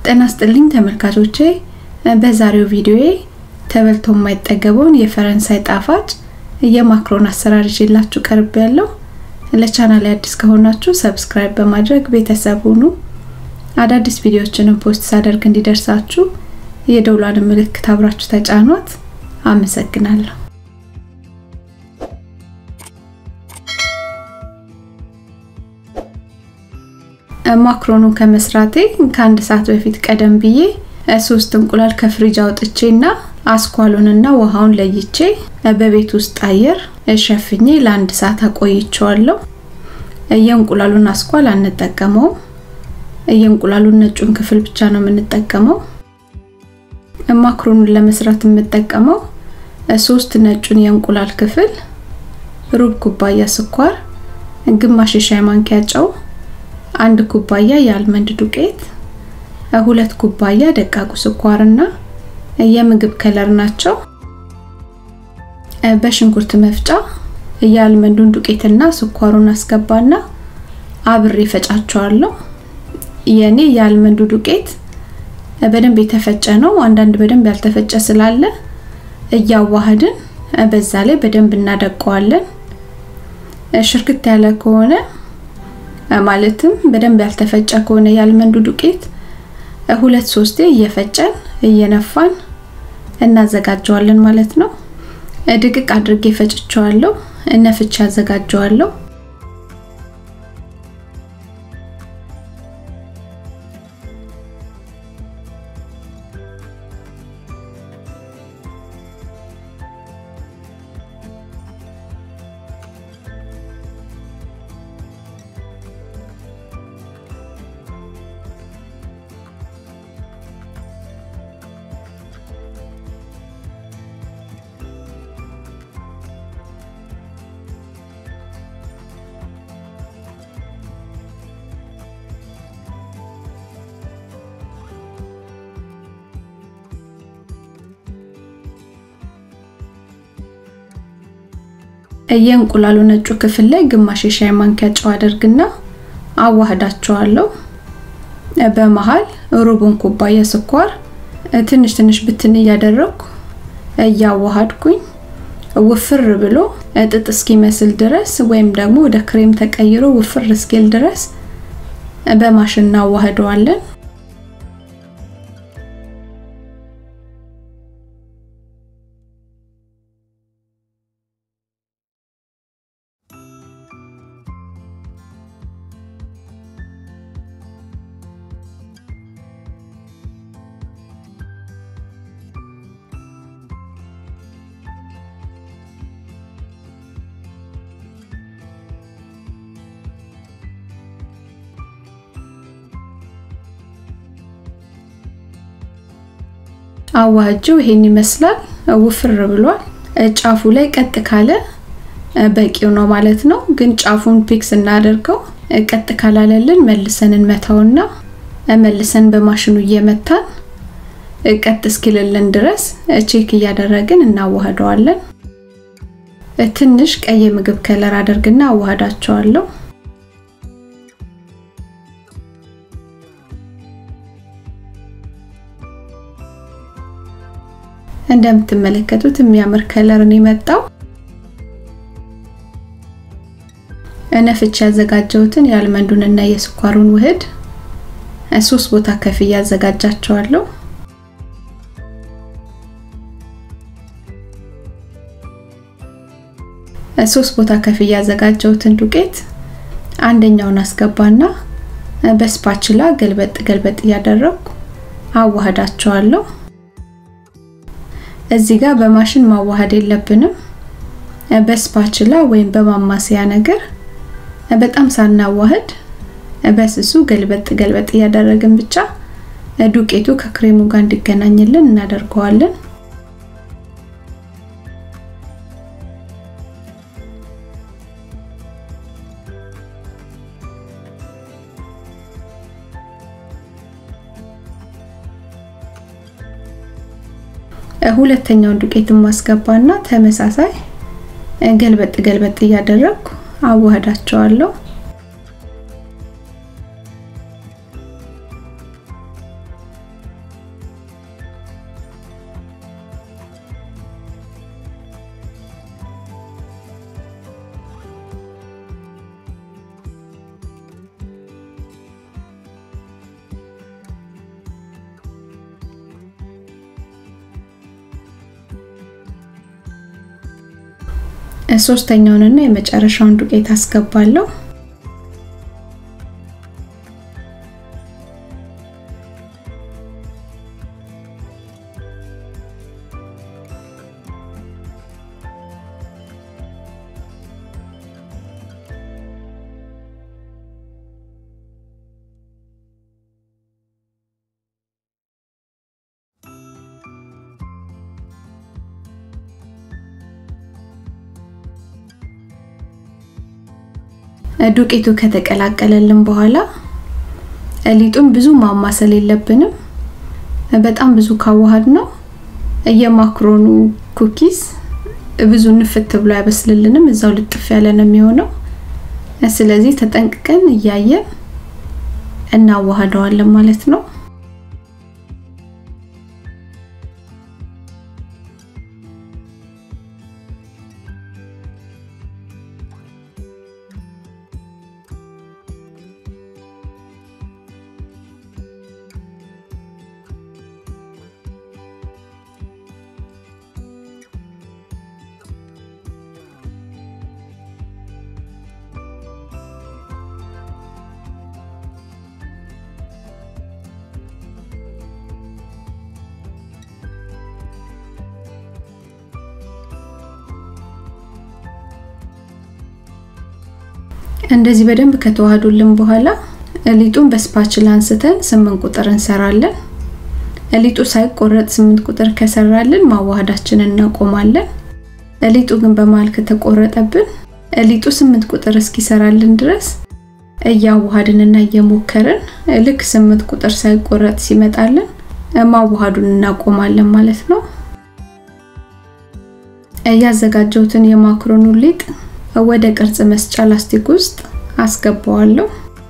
ጤና ይስጥልኝ ተመልካቾቼ፣ በዛሬው ቪዲዮዬ ተበልቶ የማይጠገበውን የፈረንሳይ ጣፋጭ የማክሮን አሰራር ይዤላችሁ ቀርብ ያለው። ለቻናል አዲስ ከሆናችሁ ሰብስክራይብ በማድረግ ቤተሰብ ሁኑ። አዳዲስ ቪዲዮዎችንም ፖስት ሳደርግ እንዲደርሳችሁ የደውሏን ምልክት አብራችሁ ተጫኗት። አመሰግናለሁ። ማክሮኑን ከመስራቴ ከአንድ ሰዓት በፊት ቀደም ብዬ ሶስት እንቁላል ከፍሪጅ አውጥቼና አስኳሉንና ውሃውን ለይቼ በቤት ውስጥ አየር ሸፍኜ ለአንድ ሰዓት አቆይቼዋለሁ። የእንቁላሉን አስኳል አንጠቀመውም። የእንቁላሉን ነጩን ክፍል ብቻ ነው የምንጠቀመው። ማክሮኑን ለመስራት የምጠቀመው ሶስት ነጩን የእንቁላል ክፍል፣ ሩብ ኩባያ ስኳር፣ ግማሽ የሻይ ማንኪያ ጨው፣ አንድ ኩባያ የአልመንድ ዱቄት፣ ሁለት ኩባያ ደቃቁ ስኳርና የምግብ ከለር ናቸው። በሽንኩርት መፍጫ የአልመንዱን ዱቄትና ስኳሩን አስገባና አብሬ ፈጫቸዋለሁ። የኔ የአልመንዱ ዱቄት በደንብ የተፈጨ ነው። አንዳንድ በደንብ ያልተፈጨ ስላለ እያዋህድን በዛ ላይ በደንብ እናደቀዋለን። ሽርክት ያለ ከሆነ ማለትም በደንብ ያልተፈጨ ከሆነ የአልመንዱ ዱቄት ሁለት ሶስቴ እየፈጨን እየነፋን እናዘጋጀዋለን ማለት ነው። ድቅቅ አድርጌ ፈጭቸዋለሁ። ነፍቼ አዘጋጀዋለሁ። የእንቁላሉ ነጩ ክፍል ላይ ግማሽ የሻይ ማንኪያ ጨው አደርግና አዋህዳቸዋለሁ። በመሃል ሩቡን ኩባያ ስኳር ትንሽ ትንሽ ብትን እያደረግኩ እያዋሃድኩኝ ውፍር ብሎ ጥጥ እስኪመስል ድረስ ወይም ደግሞ ወደ ክሬም ተቀይሮ ውፍር እስኪል ድረስ በማሽን እናዋህደዋለን። አዋህጀው ይሄን ይመስላል። ውፍር ብሏል። ጫፉ ላይ ቀጥ ካለ በቂው ነው ማለት ነው። ግን ጫፉን ፒክስ እናደርገው። ቀጥ ካላለልን መልሰን እንመታውና መልሰን በማሽኑ እየመታን ቀጥ እስኪልልን ድረስ ቼክ እያደረግን እናዋህደዋለን። ትንሽ ቀይ ምግብ ከለር አደርግና አዋህዳቸዋለሁ። እንደምትመለከቱት የሚያምር ከለር ነው የመጣው። ነፍቼ ያዘጋጀሁትን የአልመንዱን እና የስኳሩን ውህድ ሶስት ቦታ ከፍዬ ያዘጋጃቸዋለሁ። ሶስት ቦታ ከፍዬ ያዘጋጀሁትን ዱቄት አንደኛውን አስገባና በስፓችላ ገልበጥ ገልበጥ እያደረግኩ አዋህዳቸዋለሁ። እዚህ ጋር በማሽን ማዋሃድ የለብንም። በስፓችላ ወይም በማማሰያ ነገር በጣም ሳናዋህድ በስሱ ገልበጥ ገልበጥ እያደረግን ብቻ ዱቄቱ ከክሬሙ ጋር እንዲገናኝልን እናደርገዋለን። ሁለተኛውን ዱቄት ማስገባና ተመሳሳይ ገልበጥ ገልበጥ እያደረግኩ ሶስተኛውንና የመጨረሻውን ዱቄት አስገባለሁ። ዱቄቱ ከተቀላቀለልን በኋላ ሊጡን ብዙ ማማሰል የለብንም። በጣም ብዙ ካዋሃድ ነው የማክሮኑ ኩኪስ ብዙ ንፍት ብሎ አይበስልልንም፣ እዛው ልጥፍ ያለ ነው የሚሆነው። ስለዚህ ተጠንቅቀን እያየን እናዋሃደዋለን ማለት ነው። እንደዚህ በደንብ ከተዋሃዱልን በኋላ ሊጡን በስፓችላ አንስተን ስምንት ቁጥር እንሰራለን። ሊጡ ሳይቆረጥ ስምንት ቁጥር ከሰራልን ማዋሃዳችንን እናቆማለን። ሊጡ ግን በመሃል ከተቆረጠብን ሊጡ ስምንት ቁጥር እስኪሰራልን ድረስ እያዋሃድንና እየሞከርን ልክ ስምንት ቁጥር ሳይቆረጥ ሲመጣልን ማዋሃዱን እናቆማለን ማለት ነው። ያዘጋጀሁትን የማክሮኑ ሊጥ ወደ ቅርጽ መስጫ ላስቲክ ውስጥ አስገባዋለሁ።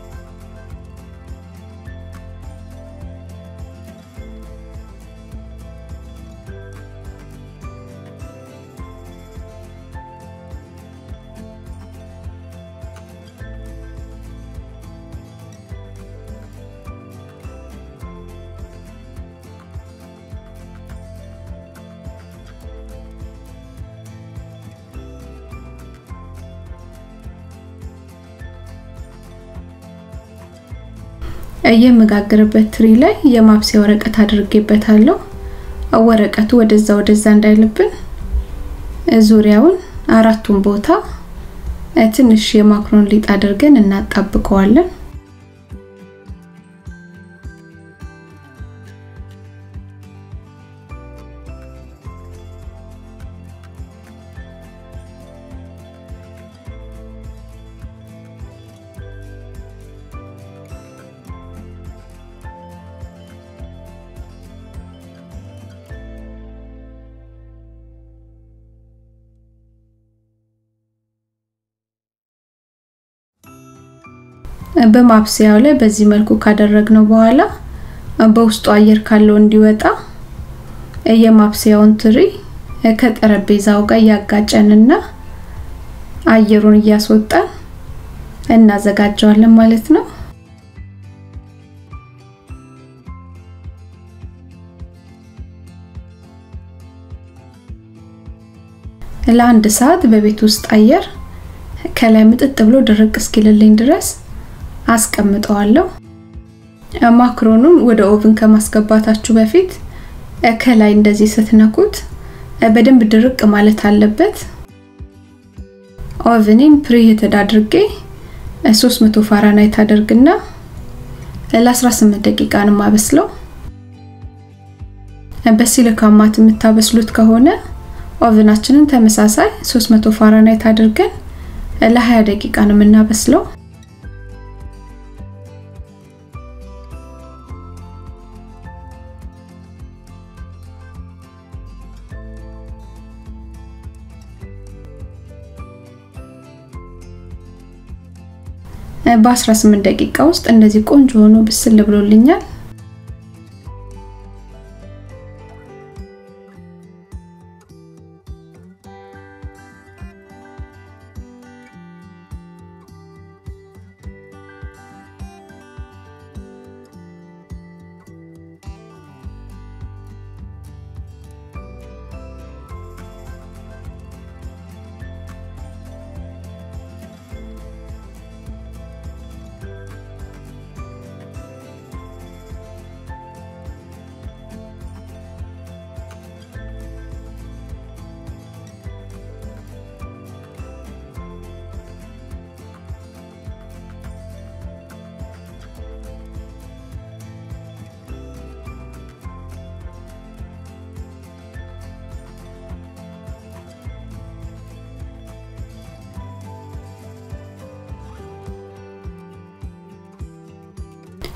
የምጋግርበት ትሪ ላይ የማብሰያ ወረቀት አድርጌበታለሁ። ወረቀቱ ወደዛ ወደዛ እንዳይልብን ዙሪያውን አራቱን ቦታ ትንሽ የማክሮን ሊጥ አድርገን እናጣብቀዋለን። በማብሰያው ላይ በዚህ መልኩ ካደረግነው በኋላ በውስጡ አየር ካለው እንዲወጣ የማብሰያውን ትሪ ከጠረጴዛው ጋር እያጋጨንና አየሩን እያስወጣን እናዘጋጀዋለን ማለት ነው። ለአንድ ሰዓት በቤት ውስጥ አየር ከላይ ምጥጥ ብሎ ድርቅ እስኪልልኝ ድረስ አስቀምጠዋለሁ። ማክሮኑን ወደ ኦቭን ከማስገባታችሁ በፊት ከላይ እንደዚህ ስትነኩት በደንብ ድርቅ ማለት አለበት። ኦቭኔን ፕሪሂትድ አድርጌ 300 ፋራናይት አደርግና ለ18 ደቂቃ ነው የማበስለው። በሲሊካን ማት የምታበስሉት ከሆነ ኦቭናችንን ተመሳሳይ 300 ፋራናይት አድርገን ለ20 ደቂቃ ነው የምናበስለው። በ18 ደቂቃ ውስጥ እንደዚህ ቆንጆ ሆኖ ብስል ብሎልኛል።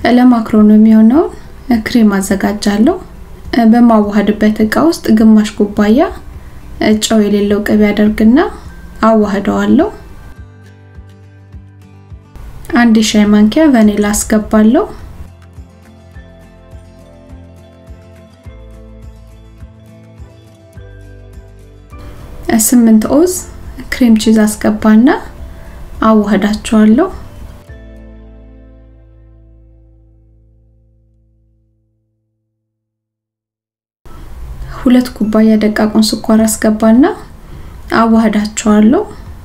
ለማክሮኑ የሚሆነውን ክሬም አዘጋጃለሁ። በማዋሃድበት እቃ ውስጥ ግማሽ ኩባያ ጨው የሌለው ቅቤ አደርግና አዋህደዋለሁ። አንድ የሻይ ማንኪያ ቫኒላ አስገባለሁ። ስምንት ኦዝ ክሬም ቺዝ አስገባና አዋህዳቸዋለሁ። ሁለት ኩባያ ደቃቁን ስኳር አስገባና አዋህዳቸዋለሁ።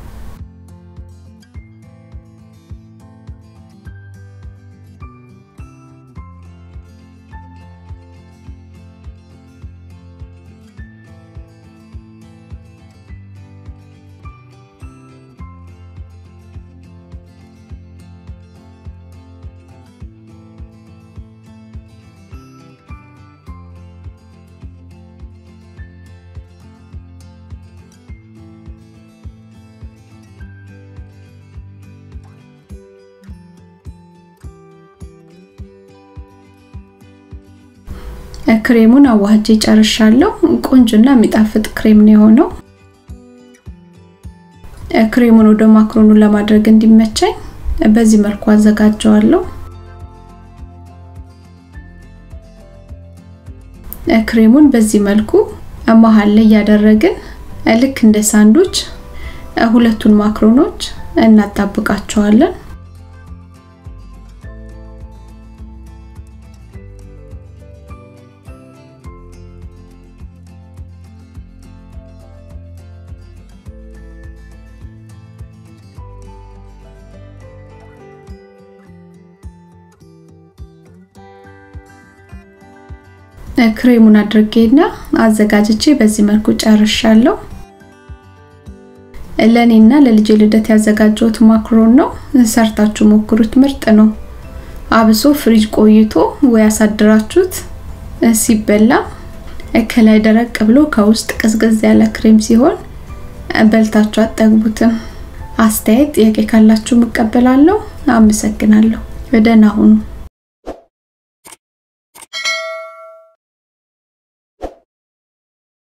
ክሬሙን አዋህጄ ጨርሻለሁ። ቆንጆና የሚጣፍጥ ክሬም ነው የሆነው። ክሬሙን ወደ ማክሮኑ ለማድረግ እንዲመቸኝ በዚህ መልኩ አዘጋጀዋለሁ። ክሬሙን በዚህ መልኩ መሀል ላይ እያደረግን ልክ እንደ ሳንዱች ሁለቱን ማክሮኖች እናጣብቃቸዋለን። ክሬሙን አድርጌና አዘጋጅቼ በዚህ መልኩ ጨርሻለሁ። ለኔና ለልጄ ልደት ያዘጋጀሁት ማክሮን ነው። ሰርታችሁ ሞክሩት፣ ምርጥ ነው። አብሶ ፍሪጅ ቆይቶ ወይ አሳድራችሁት ሲበላ ከላይ ደረቅ ብሎ ከውስጥ ቅዝቅዝ ያለ ክሬም ሲሆን በልታችሁ አጠግቡትም። አስተያየት፣ ጥያቄ ካላችሁ እቀበላለሁ። አመሰግናለሁ። ደህና ሁኑ።